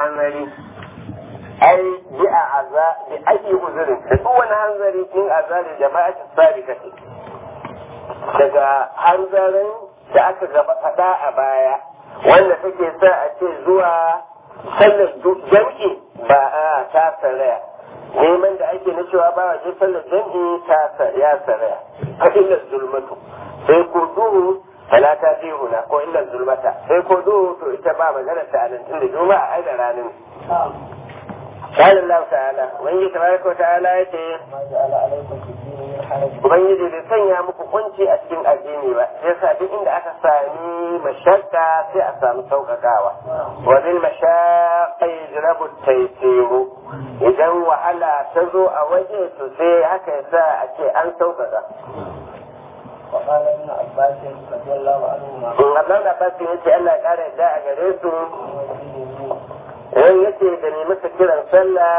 hanzari ai bi a aza bi ayi uzurin da duk wani hanzari in azali jama'ati sabikati daga hanzarin da aka gaba faɗa a baya wanda take sa a ce zuwa sallar jam'i ba a ta saraya neman da ake na cewa ba wa je sallar jam'i ta ya saraya a illar zulmatu sai ko duhu talata fi huna ko illar zulmata sai ko duhu to ita ba magana ta anan tun da juma'a ai da ranar قال الله تعالى وإن تبارك وتعالى يتي Ubangiji bai sanya muku kunci a cikin addini ba, sai sa duk inda aka sami mashakka sai a samu sauƙaƙawa. Wa bil mashaqqi yajrabu taysiru. Idan wahala ta zo a waje to sai haka yasa a ce an sauƙaƙa. وقال ابن عباس رضي الله عنهما Allah na basu yace Allah ya ƙara yadda a gare su wani yace da ne masa kiran sallah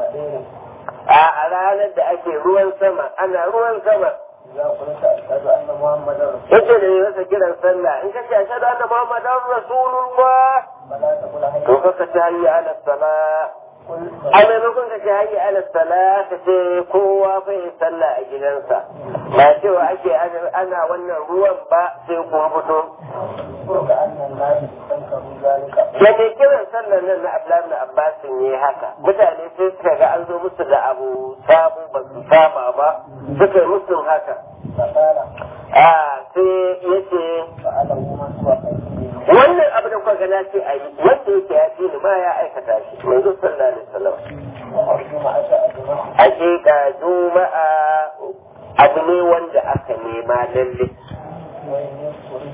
a ranar da ake ruwan sama ana ruwan sama إذا قلت أشهد أن محمدا رسول yace da ne masa kiran sallah in kace ashhadu anna muhammadan rasulullah فلا تقل هيا to kaka ta hayya ala salah قل a maimakon ka ce hayya ala salah ka ce kowa fa yi sallah a gidansa ba cewa ake ana wannan ruwan ba sai kun fito كأن الناس استنكروا ذلك da mai kiran sallar nan na Abdullahi ibn Abbas ne haka mutane sai suka ga an zo musu da abu sabu ba su saba ba suka yi musu haka فقال a sai yace فعله من هو خير منه wannan abu da kuka ga na ce a yi wanda yake ya fi ni ma ya aikata shi manzo sallallahu alaihi wasallam وجمعة أجمع hakika juma'a abu ne wanda aka nema lalle وإن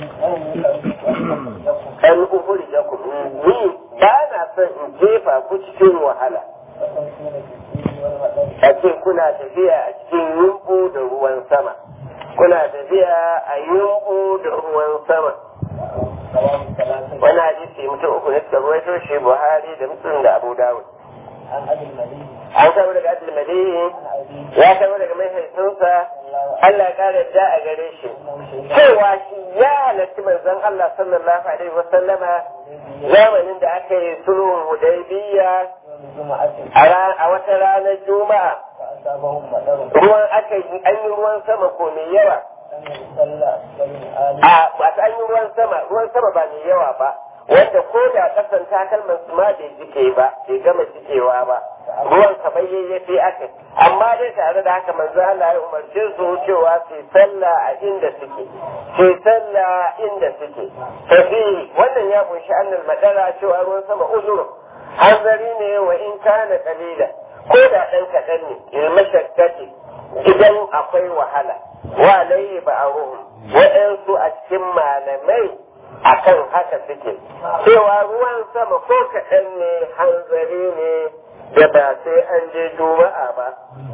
يذكر لكم an uhuri da ku ni ba na son in jefa ku cikin wahala فتمشون في الدين والمدن a ce kuna tafiya a cikin yumbu da ruwan sama kuna tafiya a yumbu da ruwan sama سواء ثلاثة wani hadisi mutum uku ne suka ruwaito shi buhari da muslim da abu dawud عن أبي المدين an kama daga adil madihi عن أبي ya kama daga mahaifinsa allah ya kara da a gare shi أنه شهد cewa shi ya halarci manzon allah sallallahu alaihi wasallama zamanin da aka yi sulhun hudaybiya يوم الجمعة a ra- a wata ranar juma'a فأصابهم مطر ruwan aka yi an yi ruwan sama ko mai yawa لم يصلى أسفل آل a masu an yi ruwan sama ruwan sama ba mai yawa ba wanda ko da kasan takalman su ma bai jike ba bai gama jikewa ba ruwan kamar yayyafi aka amma dai tare da haka manzo Allah ya umarce su cewa su yi sallah a inda suke su yi sallah inda suke tafi wannan ya kunshi annal madara cewa ruwan sama uzuru hanzari ne wa in kana qalila ko da dan kadan ne il mashakkati idan akwai wahala wa alayhi ba'ruhum wa'ansu a cikin malamai akan haka suke cewa ruwan sama ko kaɗan ne hanzari ne da ba sai an je juma'a ba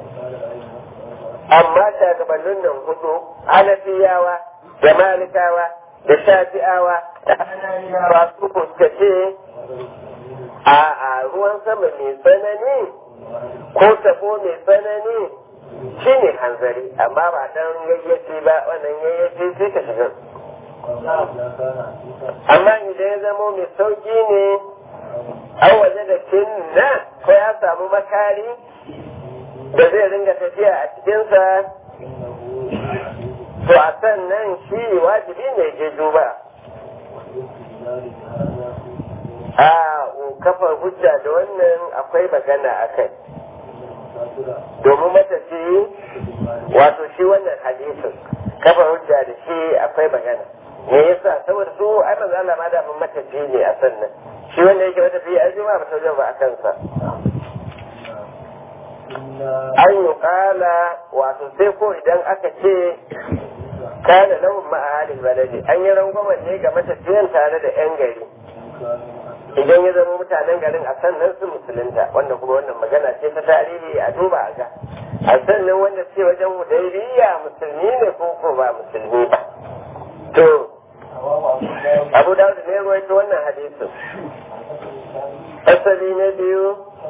amma shagabannin nan hudu hanafiyawa da malikawa da shafi'awa da hananiyawa su suka ce a a ruwan sama mai tsanani ko tabo mai tsanani shi ne hanzari amma ba dan yayyafi ba wannan yayyafi sai ka shiga amma idan ya zamo mai sauki ne an waje da kinna ko ya samu makari da zai ringa tafiya a cikinsa to a sannan shi wajibi ne je duba a kafar hujja da wannan akwai magana a kai domin matafiyi wato shi wannan hadisin kafa hujja da shi akwai magana me yasa saboda su ai manzo Allah ma da mun matafiyi ne a sannan shi wanda yake matafiyi ai juma ba ta ba a kansa an yi kala wato sai ko idan aka ce kana lahum ma'ahalin baladi an yi rangwamen ne ga matafiyan tare da yan gari idan ya zama mutanen garin a sannan su musulunta wanda kuma wannan magana ce ta tarihi a duba a ga a sannan wanda ce wajen hudaybiya musulmi ne ko ko ba musulmi ba to abu dawud ne ruwaito wannan hadisin asali na biyu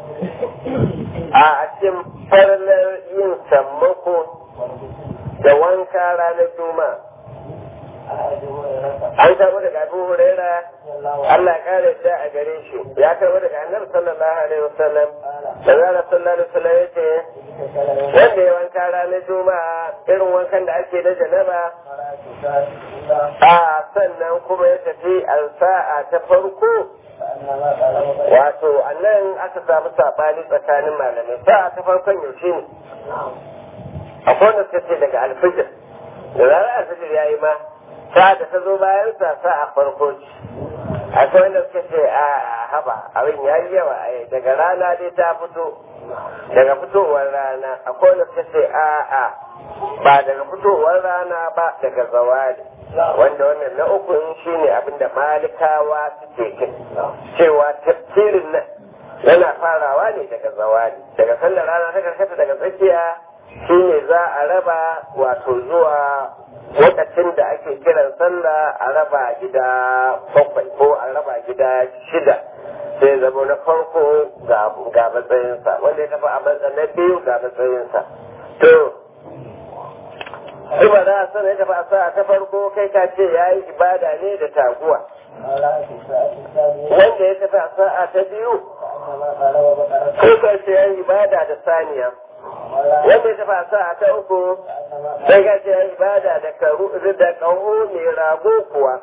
a cikin farlar yin sammako da wanka ranar juma'a an karbo daga abu huraira Allah ya kare da a gare shi ya karbo daga annabi sallallahu alaihi wasallam da zara sallallahu alaihi wasallam ya ce wanda ya wanka ranar juma'a irin wankan da ake na janaba a sannan kuma ya tafi alsa'a ta farko wato annan aka samu sabani tsakanin malamai sa'a ta farkon yaushe ne akwai wanda suka ce daga alfijir da zarar alfijir ya yi ma sa'a da ta zo bayan sa sa'a farko ce akwai wanda suka ce a haba abin ya yi yawa daga rana dai ta fito daga fitowar rana akwai wanda suka ce a a ba daga fitowar rana ba daga zawali wanda wannan na uku shine abin da malikawa suke kai cewa tafsirin nan yana farawa ne daga zawali daga sallar rana ta karkata daga tsakiya shine za a raba wato zuwa lokacin da ake kiran sallah a raba gida bakwai ko a raba gida shida sai zama na farko ga matsayinsa wanda ya tafi a matsayin na biyu ga matsayinsa to Kuma za a sana ya tafi a sa'a ta farko kai ka ce ya yi ibada ne da taguwa. Wanda ya tafi a sa'a ta biyu, kai ka ce ya yi ibada da saniya. Wanda ya tafi a sa'a ta uku, sai ka ce ya yi ibada da karu da kaho mai rago kuwa.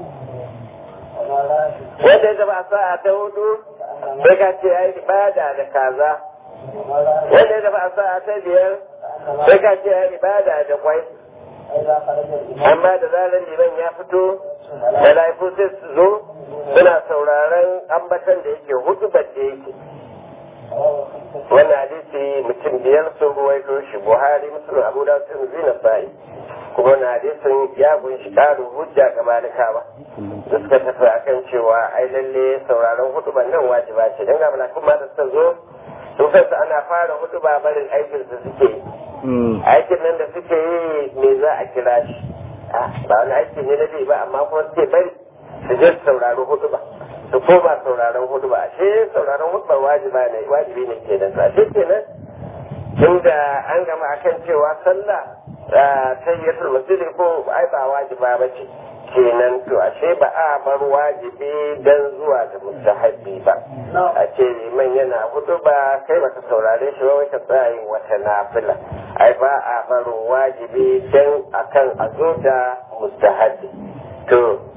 Wanda ya tafi a sa'a ta hudu, sai ka ce ya yi ibada da kaza. Wanda ya tafi a sa'a ta biyar, sai ka ce ya yi ibada da kwai. amma da zarar liman ya fito mala'iku sai su zo suna sauraron ambatan da yake hudu da yake wannan hadisi mutum biyar sun ruwaito shi buhari musulun abu da sun zina sa'i kuma wannan hadisin ya kunshi ƙarin hujja ga malikawa da suka tafi akan cewa ai lalle sauraron hudu nan wajiba ce don ga malakun ma da suka zo su kansu ana fara hudu ba barin aikin su suke yi aikin nan da suke yi me za a kira shi ba wani aiki ne na ba amma kuma suke bari su je su saurari hudu ba su koma sauraron hudu ba ashe sauraron hudu ba wajiba ne wajibi ne ke nan ashe kenan tunda an gama akan cewa sallah tayyatul masjid ko ai ba wajiba ba ce kenan to ashe ba a bar wajibi dan zuwa da mustahabbi ba a ce liman yana hudu ba kai baka saurare shi ba ka tsaya yin wata nafila ai ba a bar wajibi dan akan a zo da mustahabbi to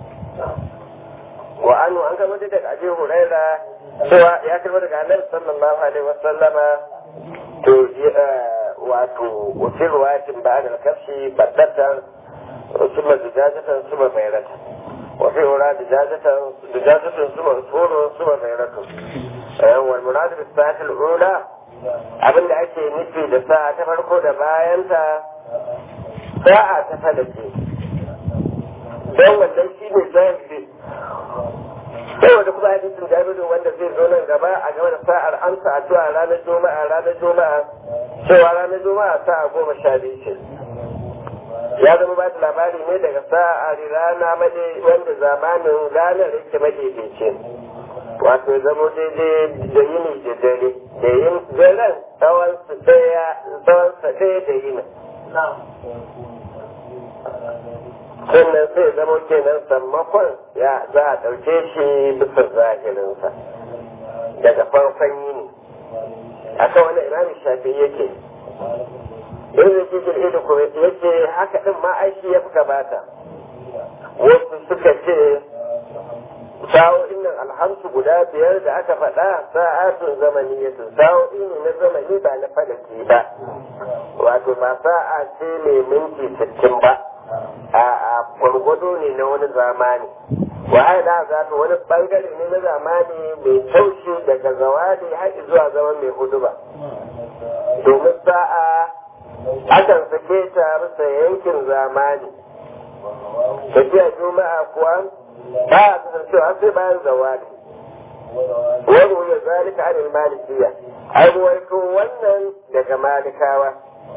wa anu an gama da daga abi huraira cewa ya karba daga annabi sallallahu alaihi wasallama to wato wafin ruwayatin ba da kashi baddatan ثم دجاجة ثم بيرة وفي هنا دجاجة دجاجة ثم عصفور ثم بيرة والمراد بالساعة الأولى abin da ake nufi da sa'a ta farko da bayanta sa'a ta falake don wannan shi ne zahiri saboda kuma hadisin jabiru wanda zai zo nan gaba a game da sa'ar amsa addu'a ranar juma'a ranar juma'a cewa ranar juma'a sa'a goma sha biyu ce ya zama ba da labari ne daga sa'a rana made wanda zamanin ranar yake madaidaice wato zama daidai da yini da dare da yin daren tsawon su daya tsawon sa daya da yini sannan sai zama kenan sammakon ya za a ɗauke shi bisa zahirinsa daga farkon yini akan wani imami shafi yake in da ke jirgin da kuma ya ce haka ɗin ma aiki ya fi gabata wasu suka ce sa'o'in nan alhamsu guda biyar da aka faɗa sa'atun zamani ya sa'o'i ne na zamani ba na falaki ba wato ba sa'a ce mai minti sittin ba a gwargwado ne na wani zamani wa'ala za ta wani bangare ne na zamani mai taushi daga zawadi har zuwa zaman mai hudu ba domin sa'a akan sake ta bisa yankin zamani tafiya juma'a kuwa ba a kasancewa sai bayan zawadi wani ya zalika anil malikiya ai ruwaito wannan daga malikawa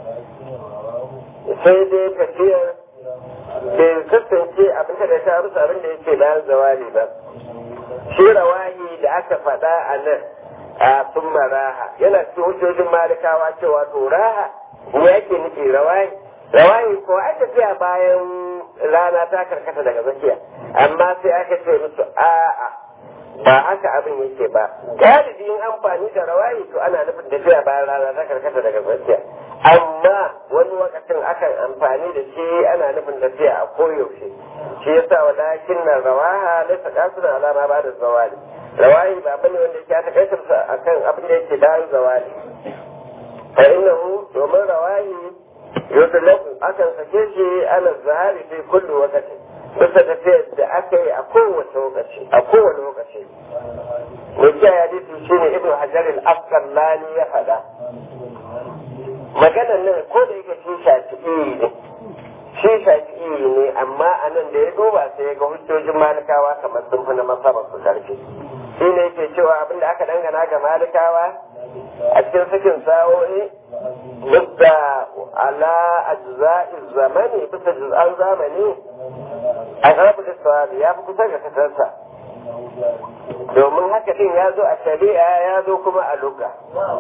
sai dai tafiyar bai kasance abin da ta rusa abin da yake bayan zawali ba shi rawahi da aka faɗa a nan a sun raha yana cikin hujjojin malikawa cewa to raha me yake nufi rawahi rawayi ko ai tafiya bayan rana ta karkata daga tsakiya amma sai aka ce musu a'a ba haka abin yake ba galibi in amfani da rawayi to ana nufin tafiya bayan rana ta karkata daga tsakiya amma wani lokacin akan amfani da shi ana nufin tafiya a koyaushe shi yasa walakin na rawaha laysa qasran alama ba da zawali rawayi ba bane wanda yake ta kaitarsa akan abin da yake bayan zawali fa innahu domin rawayi yudlaku akan sake shi ala zahari fi kulli waqti bisa tafiyar da aka yi a kowace lokaci a kowane lokaci mai kiyaye hadisi shine ibnu hajar al-asqalani ya faɗa maganan nan ko da yake shi shafi'i ne shi shafi'i ne amma a nan da ya duba sai ya ga hujjojin malikawa kamar sun fi na masabar su karfi shi ne yake cewa abinda aka dangana ga malikawa a cikin sakin sa'o'i bisa ala ajza'i zamani bisa juz'an zamani a ƙarfi da ya fi kusa ga kasarsa domin haka din ya zo a shari'a ya zo kuma a luga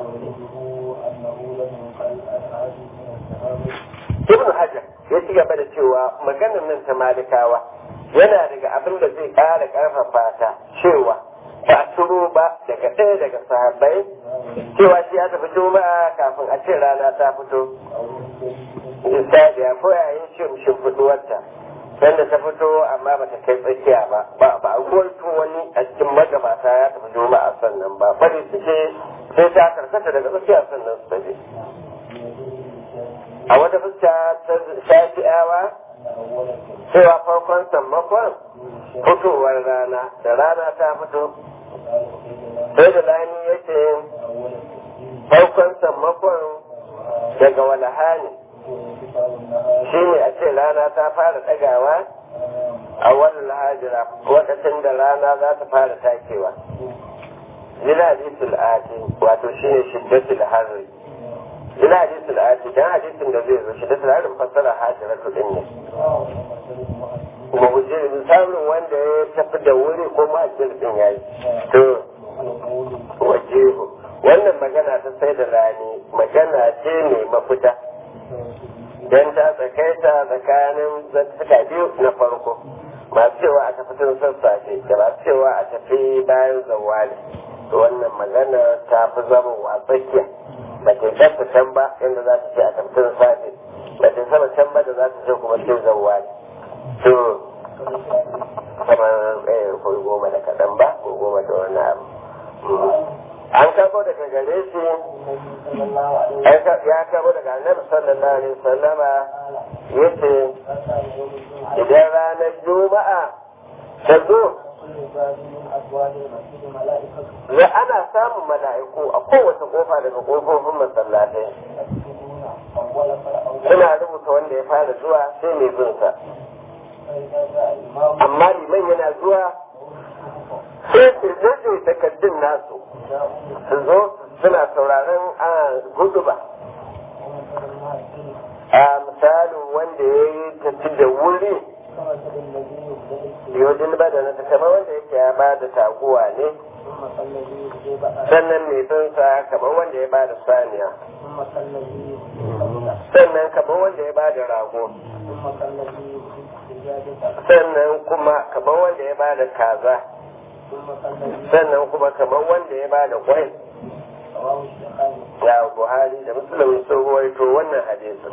ibn hajar ya ci gaba da cewa maganar nan ta malikawa yana daga abin da zai ƙara ƙarfafa ta cewa ba a turo ba daga ɗaya daga sahabbai cewa shi ya tafi juma'a kafin a ce rana ta fito misali a koyayin shimfiɗuwarta sanda ta fito amma bata kai tsakiya ba ba ba a ruwaito wani a cikin magabata ya tafi juma'a sannan ba bari suke sai ta karkata daga tsakiya sannan su tafi a wata fuska ta shafi'awa cewa farkon sammakon fitowar rana da rana ta fito sai da lani ya ce farkon sammakon daga walahani shi ne a ce rana ta fara ɗagawa a wani lahajira lokacin da rana za ta fara takewa jina hadisul ati wato shi ne shiddatul harri jina hadisul ati dan hadisin da zai zo shiddatul harri fassara hajiratu din ne kuma hujjar misalin wanda ya tafi da wuri ko mahajjir din ya yi to wajehu wannan magana ta sai da rani magana ce mai mafita don ta tsakaita tsakanin zantuka biyu na farko masu cewa a tafi tun sassafe da masu cewa a tafi bayan zawali to wannan magana ta fi zama wa tsakiya ba ta gasa can ba inda za ta ce a tafi tun safe ba ta sama can ba da za ta ce kuma sai zawali to kamar ɗaya ko goma da kaɗan ba ko goma da wani abu an karbo daga gare shi ya karbo daga annabi sallallahu alaihi wasallama yace idan ranar juma'a ta zo ya ana samun mala'iku a kowace kofa daga kofofin masallatai suna rubuta wanda ya fara zuwa sai mai bin sa amma liman yana zuwa sai su rage takaddun nasu su zo suna sauraron a gudu ba a misalin wanda ya yi tafi da wuri yodin ba da nasa kamar wanda yake ya ba da taguwa ne sannan mai binsa kamar wanda ya ba da saniya sannan kamar wanda ya ba da rago sannan kuma kamar wanda ya ba da kaza sannan kuma kamar wanda ya ba da kwai ya buhari da musulun sun ruwaito wannan hadisin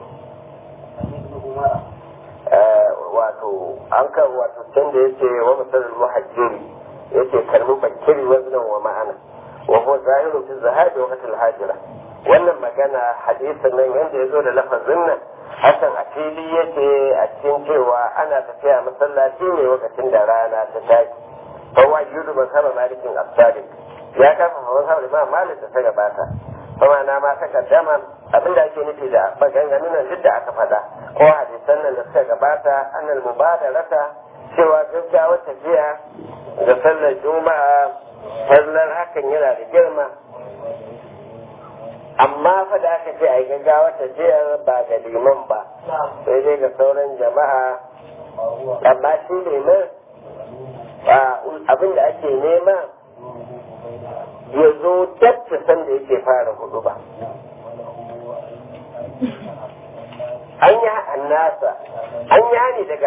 wato an kan wato can da yake wa masalar muhajjiri yake kalmi bakiri waznan wa ma'ana wa huwa zahiru fi zahabi wa qatil hajira wannan magana hadisin nan yanda ya zo da lafazin nan hakan a fili yake a cikin cewa ana tafiya masallaci ne lokacin da rana ta tashi fawa yudu ban saba malikin asali ya kafa hawan hawa ma malik da ta gabata kuma na ma ta kaddama abinda ake nufi da maganganun nan duk da aka faɗa ko hadisan nan da suka gabata annal mubadarata cewa gaggawar tafiya da sallar juma'a sallar hakan yana da girma amma fa da aka ce a yi gaggawar tafiyar ba ga liman ba sai dai ga sauran jama'a amma shi liman abin da ake nema ya zo dabta sanda yake fara hudu ba an yi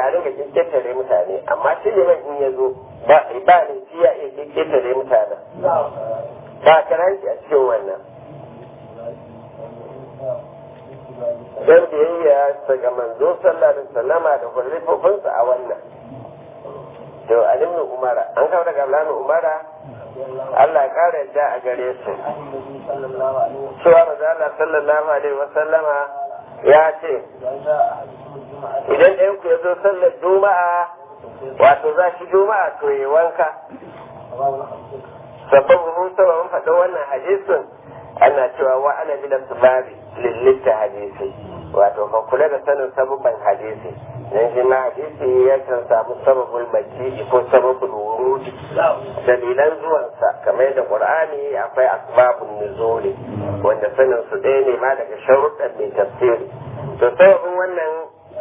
a ringa kekketare mutane amma shi ne in ya zo ba ba ne shi ya iya kekketare mutane ba karanci a cikin wannan don biyayya daga manzo sallallahu alaihi wasallama da kwallifofinsa a wannan to alimin umara an kawo daga alamin umara Allah ya kara yadda a gare su cewa maza Allah sallallahu alaihi wasallama ya ce idan ɗayan ku ya zo sallar juma'a wato za shi juma'a to ya wanka sabon mun saba mun faɗa wannan hadisin ana cewa wa ana bila subabi lillita hadisi wato ka kula da sanin sabubban hadisi dan shi ma hadisi ya kan samu sababul makki ko sababul wurud dalilan zuwansa kamar yadda qur'ani akwai asbabun nuzuli wanda sanin su ɗaya ne ma daga sharuɗan mai tafsiri to sababin wannan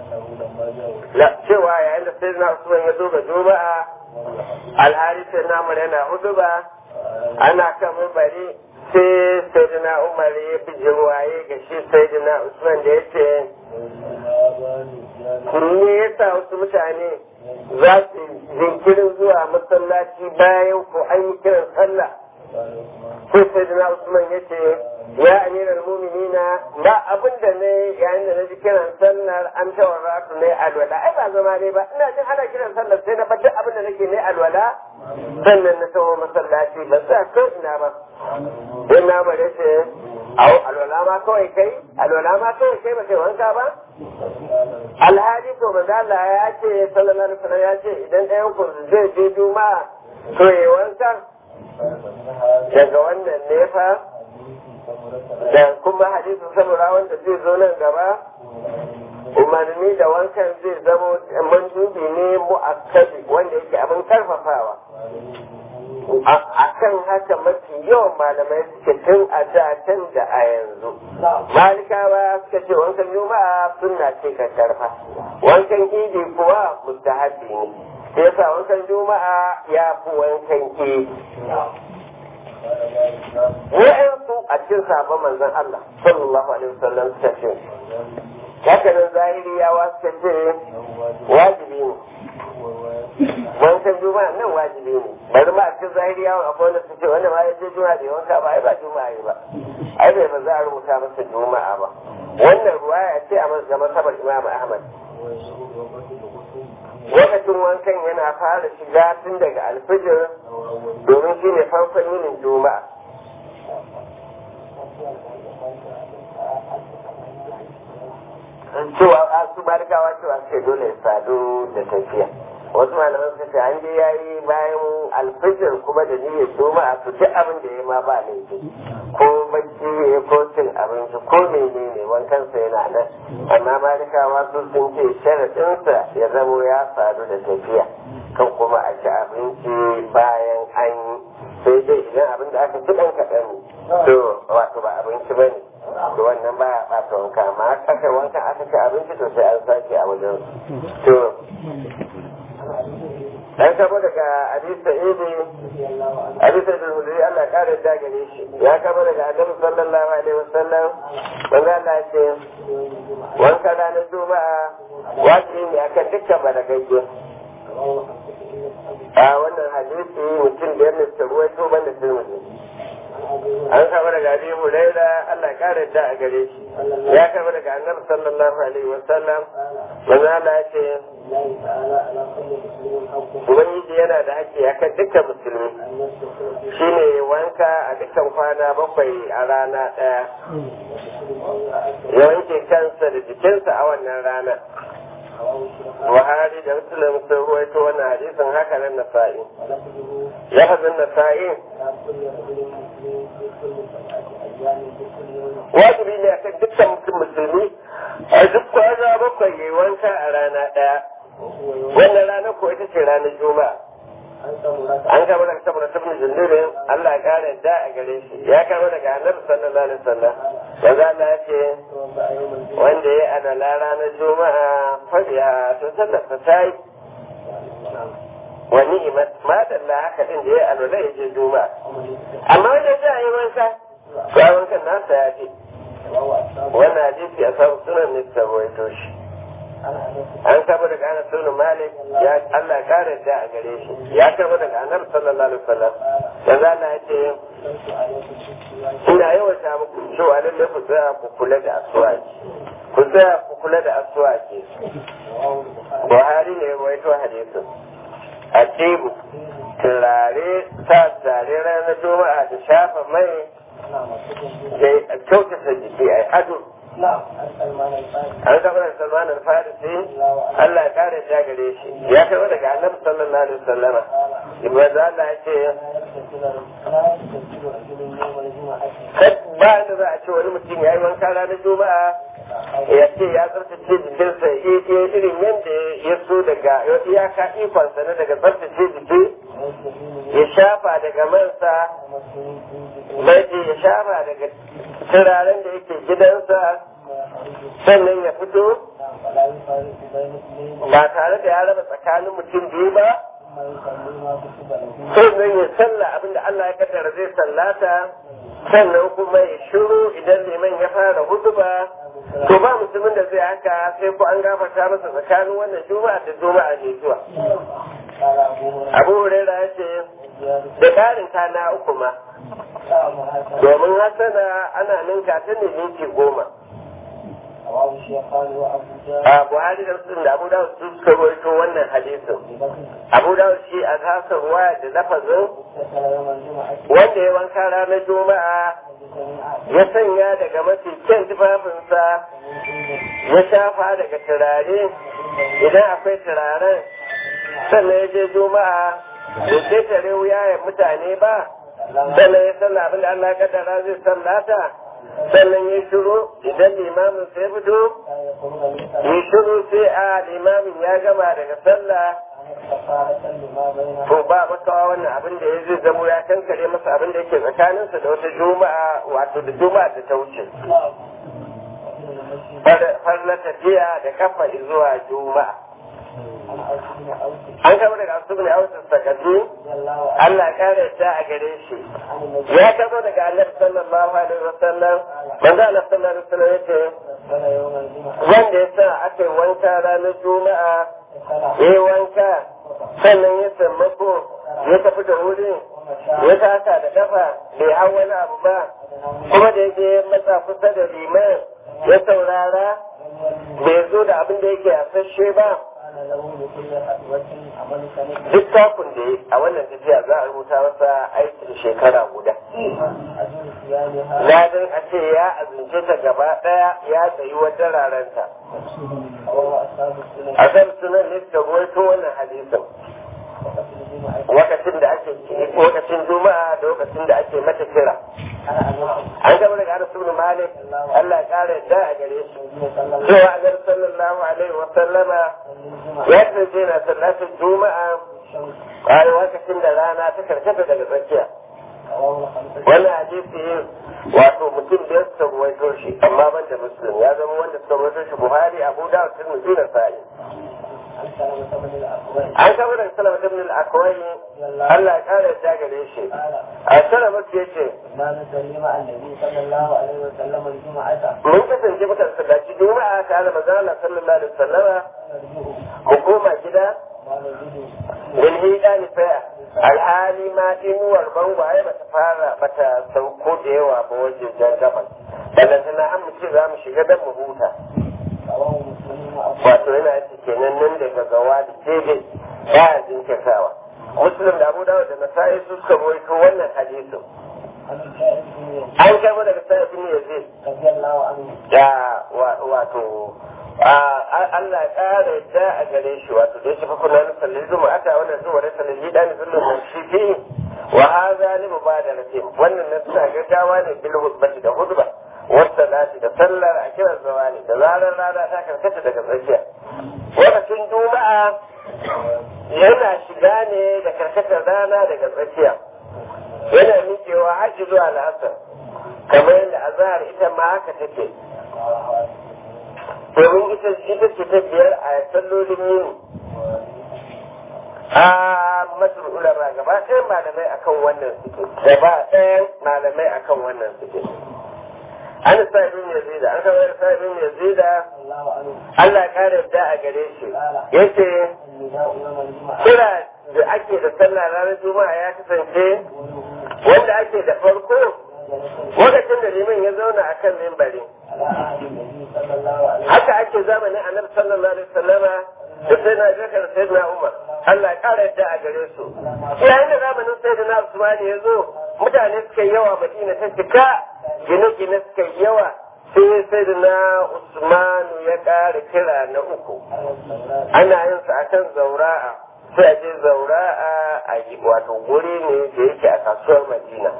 cewa yayin da sai na usman ya zo ga juma'a alhali sai na yana huduba ana kan bari sai sayyidina umar ya bi jirwaye ga shi sayyidina usman da ya ce me yasa wasu mutane za su jinkirin zuwa masallaci bayan ko an yi kiran sallah sai sayyidina usman ya ce ya amiral muminina ba abin da ne yayin da na ji kiran sallar an tawara su ne alwala ai ba zama ne ba ina jin ana kiran sallar sai na duk abin da nake ne alwala sannan na taho masallaci ba sa ko ina ba in na bare ce au alwala ma kawai kai alwala ma kawai kai ba kai wanka ba alhali to manzo Allah ya ce sallallahu alaihi wasallam ya ce idan ɗayan ku zai je juma'a to yi wanka daga wannan ne fa da kuma hadisin samura wanda zai zo nan gaba umarni da wankan zai zamo mandubi ne mu'akkadi wanda yake abin karfafawa a kan haka mafi yawan malamai suke tun a da can da a yanzu malikawa suka ce wankan juma'a sunna ce ka karfa wankan idi kuwa mustahabi ne sai yasa wankan juma'a ya fi wankan idi wa'yansu a cikin sabon manzon Allah sallallahu alaihi wasallam suka ce haka nan zahiriyawa suka ce wajibi ne wankan juma'a nan wajibi ne bari ma a cikin zahiriyawa akwai wanda suke wanda ma ya je juma'a bai wanka ba ai ba juma'a yi ba ai bai ba za a rubuta masa juma'a ba wannan ruwaya ce a masabar imam ahmad lokacin wankan yana fara shiga tun daga alfijir domin shi ne farkon yinin juma'a cewa a su barkawa cewa sai dole ya sadu da tafiya wasu malaman suka ce an je yayi bayan alfijir kuma da niyyar juma'a to duk abin da ya ma ba laifi ko bacci ya ko cin abinci ko menene wankan sa yana nan amma malikawa su sun ce sharaɗinsa ya zamo ya sadu da tafiya kan kuma a ci abinci bayan an yi sai dai idan abin da aka ci ɗan kaɗan ne to wato ba abinci ba ne to wannan ba ya ɓata wanka amma aka wanka aka ci abinci to sai an sake a wajen to dan kama daga hadisa idi hadisa da hudri Allah ya kare da gare shi ya kama daga annabi sallallahu alaihi wasallam manzo Allah ya ce wanka ranar juma'a wajibi ne akan dukkan balagagge a wannan hadisi mutum da ya ta ruwaito banda tirmidhi an kama daga abi huraira Allah ya kare da a gare shi ya kama daga annabi sallallahu alaihi wasallam manzo Allah ya ce Ubangiji yana da haƙƙi a kan dukkan musulmi shi ne wanka a dukkan kwana bakwai a rana ɗaya ya wanke kansa da jikinsa a wannan rana Buhari da Muslim sun ruwaito wannan hadisin haka nan Nasa'i. Lafazin Nasa'i wajibi ne akan dukkan musulmi a duk kwana bakwai yayi wanka a rana ɗaya. Wannan ranar ko ita ce ranar Juma'a. An kama daga saboda sabon jindirin Allah ya kare da a gare shi ya kama daga annabi sallallahu alaihi wasallam da za Allah ce wanda ya adala ranar Juma'a fadiya to sallar ta tayi wa ni'imat ma dalla haka din da ya alwala ya je Juma'a amma wanda ya yi wanka to wankan nasa ya ce wannan hadisi a samu sunan ne ta rawaito shi an kama daga anas bin malik ya Allah kare da a gare shi ya kama daga annabi sallallahu alaihi wasallam yanzu Allah ya ce ina yawan muku cewa lalle ku tsaya ku kula da aswaki ku tsaya ku kula da aswaki Buhari ne ya rawaito hadisin a tebu turare sa turare ranar juma'a da shafa mai da kyautata jiki a ado an gaba da salman al-farisi Allah ya kare ya gare shi ya kai daga annabi sallallahu alaihi wasallama ibada Allah ya ce ba da za a ce wani mutum ya yi wanka ranar juma'a ya ce ya tsarkace jikinsa irin yadda ya so daga iyaka ikonsa na daga tsarkace jiki ya shafa daga mansa mai ya shafa daga turaren da yake gidansa sannan ya fito ba tare da ya raba tsakanin mutum biyu ba sannan ya salla abinda Allah ya kaddara zai sallata sannan kuma ya shiru idan liman ya fara hutuba to ba musulmin da zai haka sai ko an gafarta masa tsakanin wannan juma'a da juma'a ne zuwa abu huraira ya ce da ƙarin kana uku ma domin hasana ana ninka ta ne minti goma a buhari da musulun da abu dawud su suka rawaito wannan hadisin abu dawud shi a kasa ruwa da lafazin wanda ya wanka ranar juma'a ya sanya daga mafi kyan tufafinsa ya shafa daga turare idan akwai turaren sannan ya je juma'a da ke tare wuyayen mutane ba sannan ya sanna abin da Allah kaddara zai sallata sannan ya shiru idan limamin sai fito ya shiru sai a limamin ya gama daga sallah to ba makawa wannan abin da ya zai zamo ya kankare masa abin da yake tsakaninsa da wata juma'a wato da juma'a da ta wuce har na tafiya da kafa zuwa juma'a an kama daga asubu ne autar sakatu Allah kare ta a gare shi ya kama daga annabi sallallahu alaihi wasallam manzo Allah sallallahu alaihi wasallam yace wanda ya sa aka yi wanka ranar juma'a ya yi wanka sannan ya sammako ya tafi da wuri ya taka da kafa bai hau wani abu ba kuma da yake matsa kusa da liman ya saurara bai zo da abin da yake a sashe ba duk takun da a wannan tafiya za a rubuta masa aikin shekara guda ladin a ce ya azince ta gaba daya ya tsayi wata raranta a kan sunan ne suka ruwaito wannan hadisin lokacin da ake lokacin juma'a da lokacin da ake mata kira an gaba daga Anas ibn Malik Allah ya kare da a gare shi cewa Annabi sallallahu alaihi wa sallama ya tsaye na sallatin juma'a a lokacin da rana ta karkata daga tsakiya wannan hadisi wato mutum da suka ruwaito shi amma ban da muslim ya zama wanda suka ruwaito shi buhari abu dawud tirmidhi da sa'i an kama da salama ibn al-akwai Allah ya kare ta gare shi a salama ce ce mun kasance muka sallaci juma'a ta da manzo Allah sallallahu alaihi wasallama mu koma gida in hida ni faya alhali ma inuwar bangwaye bata fara bata sauko da yawa ba wajen jan gaban ballantana an mu ce za mu shiga don mu huta wato yana yake kenan nan daga gawa da daidai ba a jinkirtawa muslim da abu dawo da nasa'i su suka rawaito wannan hadisin an karbo daga sa'id bin yazid da wato Allah ya ƙara yadda a gare shi wato da ya shafa kuna na sallin zuma aka wannan zuwa da sallin yi ɗani zullun mun shi fi wa haza li mubadaratin wannan na suna gaggawa ne bil hudbati da hudba wata lati da sallar a kiran zawali da zarar rana ta karkata daga tsakiya lokacin juma'a yana shiga ne da karkatar rana daga tsakiya yana miƙewa har zuwa la'asar kamar yadda azhar ita ma haka take domin ita ita ce ta biyar a sallolin yini a masu ulama gaba ɗayan malamai akan wannan suke gaba ɗayan malamai akan wannan suke an sa'ibin yazida an kawai sa'ibin yazida الله عنه Allah ya kare da a gare shi yace النداء يوم الجمعة kira da ake da sallah ranar juma'a ya kasance wanda ake da farko lokacin da liman ya zauna a kan mimbari على عهد النبي صلى الله عليه haka ake zamanin annabi sallallahu alaihi wasallama da sai na zakar sai na umar Allah ya kara yadda a gare su yayin da zamanin sai da na usmani ya zo mutane suka yi yawa madina ta cika gine-gine suka yi yawa sai sai da na usmanu ya kara kira na uku ana yin su akan zaura'a sai a je zaura'a a yi wato guri ne da yake a kasuwar madina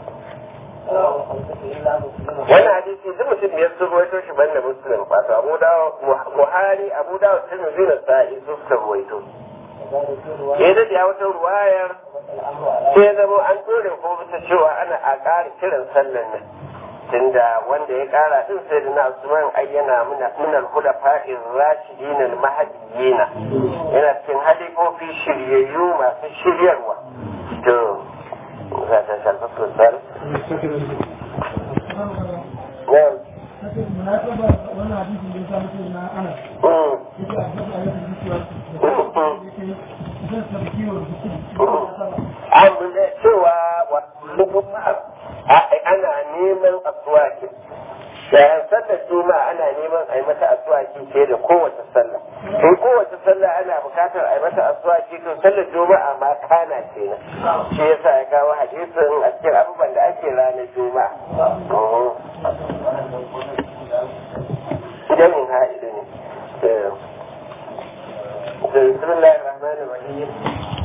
wannan hadisi duk mutum biyar sun ruwaito shi banda muslim wato abu dawo buhari abu dawo tirmidhi da sa'i su suka ruwaito ya da ya wata ruwayar sai ya zama an dore ko bisa cewa ana a ƙara kiran sallan nan tunda wanda ya ƙara din sai da na usman ayyana minal hulafa'ir rashidin al mahdiyina yana cikin halifofi shiryayyu masu shiryarwa to za ta shafa sosai Na'am. munasaba wannan hadisin da ya samu sai na ana Mm. yake a gaba a yake da zan sarki wa rubutu an da cewa wa ana neman asuwaki yayin sallar juma'a ana neman a yi mata asuwaki fiye da kowace sallah in kowace sallah ana bukatar a yi mata asuwaki to sallar juma'a ma kana kenan shi yasa ya kawo hadisin a cikin abubuwan da ake ranar juma'a Mhm. jamin ha'idu ne بسم الله الرحمن الرحيم